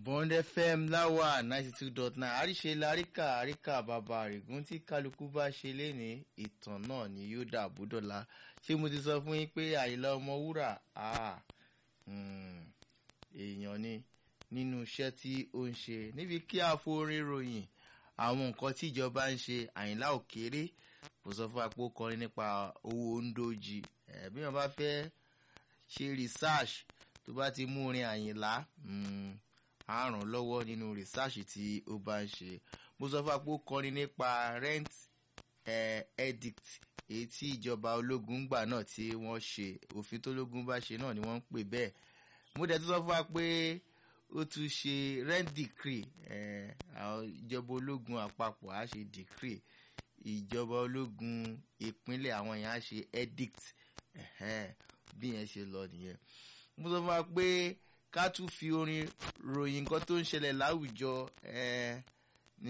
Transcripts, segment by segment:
bond fm láwà ninety two dot nine àríṣe láríkà àríkà bàbá àrègùn tí kálukú bá ṣe léni ìtàn náà ni yóò dà búdọ̀la ṣé mo ti sọ fún yín pé àyìnlá ọmọ wúrà èèyàn ni nínú iṣẹ́ tí ó ń ṣe níbi kí a forin ròyìn àwọn nǹkan tí ìjọba ń ṣe àyìnlá òkèrè kò sọ fún apò kọrin nípa owó ndójì bí wọn bá fẹ́ ṣe research tó bá ti mú orin àyìnlá á ràn lọ́wọ́ nínú research tí ó bá ń ṣe mo sọ fún apò kọrin nípa rent eh, edict èyí tí ìjọba ológun gbà náà tí wọ́n ṣe òfin tó lógun bá ṣe náà ni wọ́n ń pè bẹ́ẹ̀ mo dẹ̀ tún sọ fún wa pé ó tún ṣe rent decree ìjọba ológun àpapọ̀ á ṣe decree ìjọba ológun ìpínlẹ̀ àwọn èèyàn á ṣe edict bí yẹn ṣe lọ nìyẹn mo sọ fún wa pé ká tún fi orin ròyìn nǹkan tó ń ṣẹlẹ̀ láwùjọ ní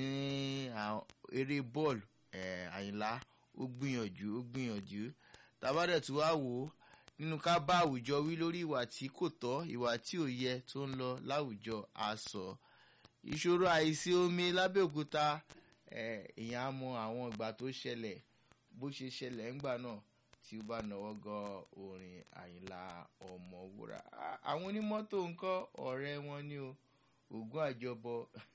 eré bọ́ọ̀lù àyìnlá ó gbìyànjú ó gbìyànjú tàbádẹ̀ tí wàá wò ó nínú ká bá àwùjọ wí lórí ìwà tí kò tọ́ ìwà tí ò yẹ tó ń lọ láwùjọ àsọ ìṣòro àìsí omi lábẹ́òkúta èèyàn á mọ àwọn ìgbà tó ṣẹlẹ̀ bó ṣe ṣẹlẹ̀ ńgbà náà tí ó bá náwó gan orin àyìnlá ọmọwúrà àwọn onímọ́tò ńkọ́ ọ̀rẹ́ wọn ni o ògùn àjọbọ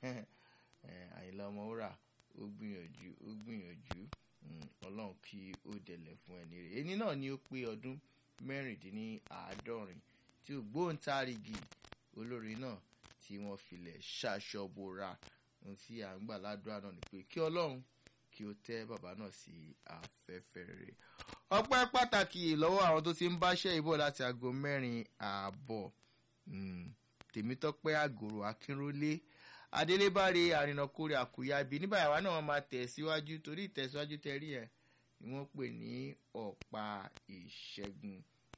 àyìnlá ọmọwúrà ó gbìyànjú ó gbìyànjú ọlọ́run kí ó dẹ̀lẹ̀ fún ẹni rẹ̀ ẹni náà ni ó pé ọdún mẹ́rìndínláàádọ́rin tí ògbóǹtarìgì olórin náà tí wọ́n filẹ̀ ṣàṣọbora ohun tí à ń gbà ládùúrà náà ni pé kí ọlọ́run kí ó tẹ́ bàbá náà sí afẹ́fẹ́ rere. ọpẹ́ pàtàkì lọ́wọ́ àwọn tó ti ń báṣẹ́ ìbọ̀ láti aago mẹ́rin ààbọ̀ tèmítọ́pẹ́ àgòrò akínrólé adélébáre àrìnàkórè àkúyàbí nígbà yàrá náà wọ́n máa tẹ̀ síwájú torí ìtẹ̀síwájú tẹ̀rí ẹ̀ ni wọ́n pè ní ọ̀pá ìṣẹ́gun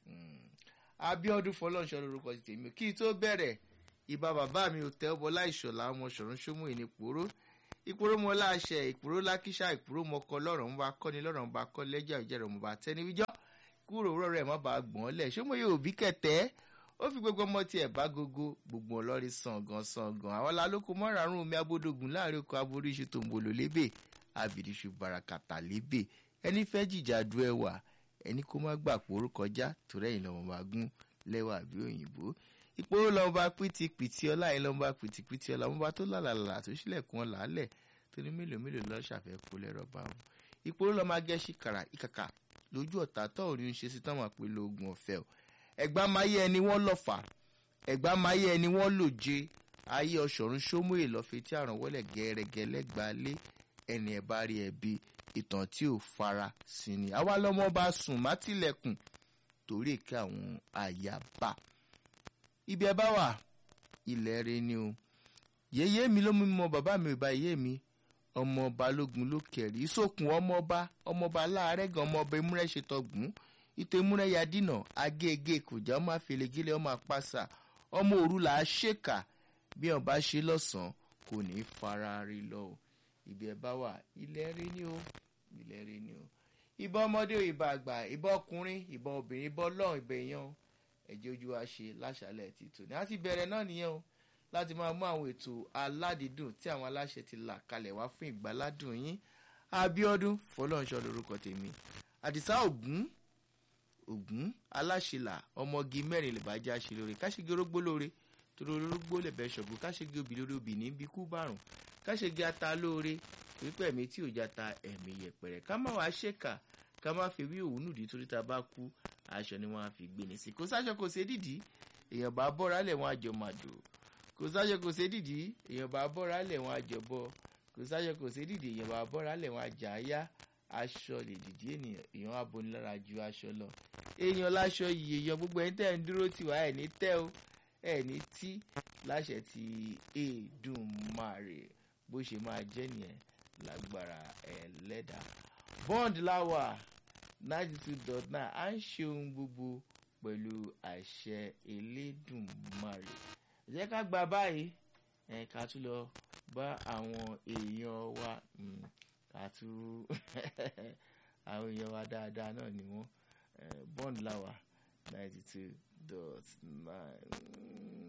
abiodun fọlọ́nṣọ́ lórúkọ ti tèmi kí tó bẹ̀rẹ̀ ìbá bàbá mi ò tẹ́ ọbọ̀ láìṣọ̀lá ọmọ ṣọ̀run ṣómù ìní pòró ìpòró mọ láṣẹ ìpòró lákíṣà ìpòró mọkọ lọ́rọ̀ ń bá kọ́ni lọ́rọ̀ ń bá kọ́ lẹ́jà ìjẹ́rọ̀ mọ̀ bá tẹ́ni wíjọ́ kúrò rọ̀ rẹ̀ má bàa gbọ́n lẹ̀ ṣé mo yóò bí kẹ̀tẹ́ ó fi gbogbo ọmọ tiẹ̀ bá gogo gbogbo ọlọ́rin sàngàn sàngàn àwọn alálòkù mọ́rààrún omi abódógún láàrin oko aboríṣu tó ń bolo lébè abìrìṣu barakata lébè ẹni fẹ́ jìjà du ẹwà ẹni kó má gbà pòrú kọjá torẹ́yìn lọ́mọ bá gún lẹ́wà bí òyìnbó ìpòrò lọ́mọ bá pìtìpìtì ọlá yìí lọ́mọ bá pìtìpìtì ọlá ọmọ bá tó lálàlà tó sílẹ̀kùn ọ̀là álẹ̀ tó ní mélòó mélòó lọ́ ṣàfẹ́kù lẹ́rọ bá wọn. ìpòrò lọ́mọ agẹ́sí kàrà ìkàkà lójú ọ̀tá tó ò ní ṣe sí táwọn àpèlè ogun ọ̀fẹ́ o ẹ̀gbá máyé ẹni wọ́n lọ́fà ẹ̀gbá máyé ẹni wọ́n lòje ayé ọ̀ṣọ̀run ṣómúyè lọ́fẹ́ tí àrùn wọlé gẹ́rẹ́gẹ́ lẹ́gbàá lé ẹni ẹ̀ bá rí ẹbí ìtàn tí ò fara sí ni àwa lọmọ bá sùn má tilẹ̀kùn torí èké àwọn àyàbá ibi ẹ bá wà ilẹ̀ rẹ ni o yèyé mi ló mú mọ bàbá mi ò bá yé mi ọmọ balógun ló kẹrì ìsòkun ọmọọba ọmọọba láàrẹ́gàn ọmọọba emúrẹ́ ṣetọgùn ìtò emúrẹ́ ya dínà agége kòjá ọmọ àfẹlẹgẹlẹ ọmọ àpàṣà ọmọ òru là á ṣèkà bí ọba ṣe lọ́sàn-án kò ní í fara rí lọ o ibi ẹ bá wà ilẹ̀ rí ni o ilẹ̀ rí ni o ìbọn ọmọdé ìbọn àgbà ìbọn ọkùnrin ìbọn obìnrin ìbọn ọlọ́run ìbọn èèyàn ẹ̀jẹ̀ ojú wa ṣe láṣàlẹ̀ títò ní àti bẹ̀rẹ̀ náà nìyẹn o láti máa mú àwọn ètò aládìídùn tí àwọn aláṣẹ ti là kalẹ̀ wá fún ìgbàládùn yín abiodun fọlọ́nṣọ́ lorúkọ tèmi àdìsá ògún ògún aláṣẹlà ọmọge mẹ́rin lè bá já ṣe lóore káṣígi orógbó lóore torí orógbó lè bẹ́ ṣọ̀gbọ́n káṣígi obì lórí obì ní bí kú bárùn káṣígi ata lóore pípẹ́ mi tí ò já ta ẹ̀mí yẹpẹrẹ ká má wàá ṣèkà ká má fi wí òwú nùdí torí ta bá kú aṣọ ni wọ́n á fi gbé ní sí kò sáṣọ kò sé dìdí èèyàn bá bọ́ra lẹ̀ wọ́n àjọ màdò kò sáṣọ kò sé dìdí èèyàn bá bọ́ra lẹ̀ wọ́n àjọ bọ́ kò sáṣọ kò sé dìdí èèyàn bá bọ́ra lẹ̀ wọ́n àjà yá aṣọ lè dìdí ènìyàn èèyàn á boni lára ju aṣọ lọ èèyàn láṣọ yìí èèyàn gbogbo ẹni tẹ́ ẹ̀ ń dúró tiwa ẹ̀ ní tẹ́ o ẹ̀ ní tí láṣẹ ti Èdùmàrè bó ṣe máa jẹ́ nìyẹn lágbára ẹlẹ́dà bond láwà ninety two dot nine à ń ṣe ohun gbogbo pẹ̀lú àṣẹ elédùnmarè jẹ́ ká gba báyìí ẹ̀ ká tún lọ bá àwọn èèyàn wa ká tún àwọn èèyàn wa dáadáa náà ni wọ́n bond láwà ninety two dot nine.